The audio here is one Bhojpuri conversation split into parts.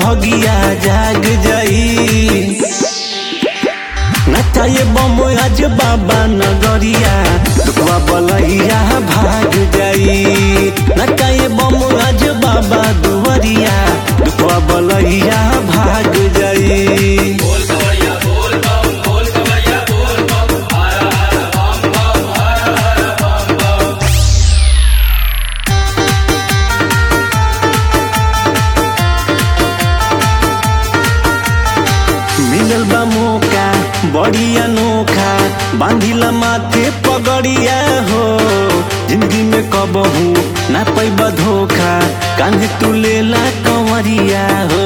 भगिया जाग जाई नचाए बम आज बाबा नगरिया दुखवा बलैया भाग जाई नचाए बम आज बाबा दुवरिया दुखवा बलैया भाग जाई मिलल बा मौका बड़ी अनोखा बांधिला माथे पगड़िया हो जिंदगी में कबहू ना पैबा धोखा कान्हे तू लेला कंवरिया हो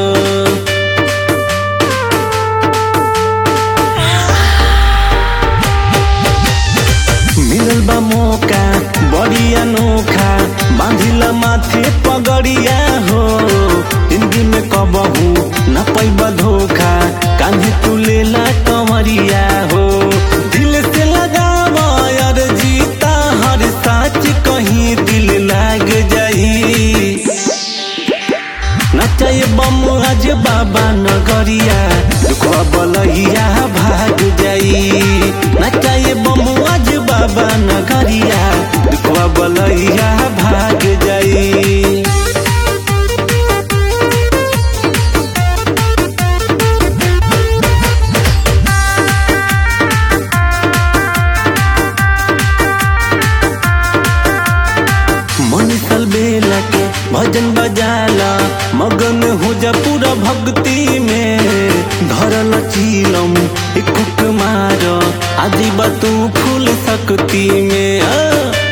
मिलल बा मौका बड़ी अनोखा बांधिला माथे पगड़िया हो जिंदगी में कबहू न पैबा धोखा कान्हे तू लेला कंवरिया हो दिल से लगावा यार जीता हर साच कहीं दिल लाग जाई नचाए बम आज बाबा नगरिया दुखवा बलैया भाग जाई नचाए बम आज बाबा नगरिया दुखवा बलैया भाग जाई मनीषल बेला के भजन बजाला मगन हो जा पूरा भक्ति में धरल चीलम एक कुक मार आदि तू फूल शक्ति में आ।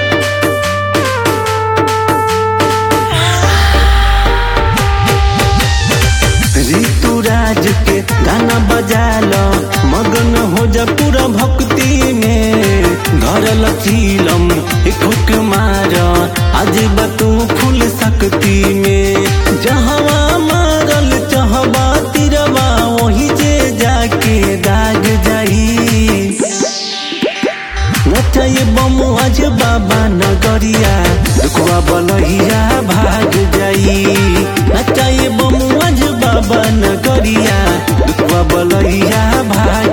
ऋतुराज के गाना बजाला मगन हो जा पूरा भक्ति में धरल चीलम एक हुक मार आज तू फूल शक्ति में जहवा मारल चहबा तिरवा वही जे जाके दाग जाई नचाए बम आज बाबा नगरिया दुखवा बलहिया भाग जाई नचाए बम आज बाबा नगरिया दुखवा बलहिया भाग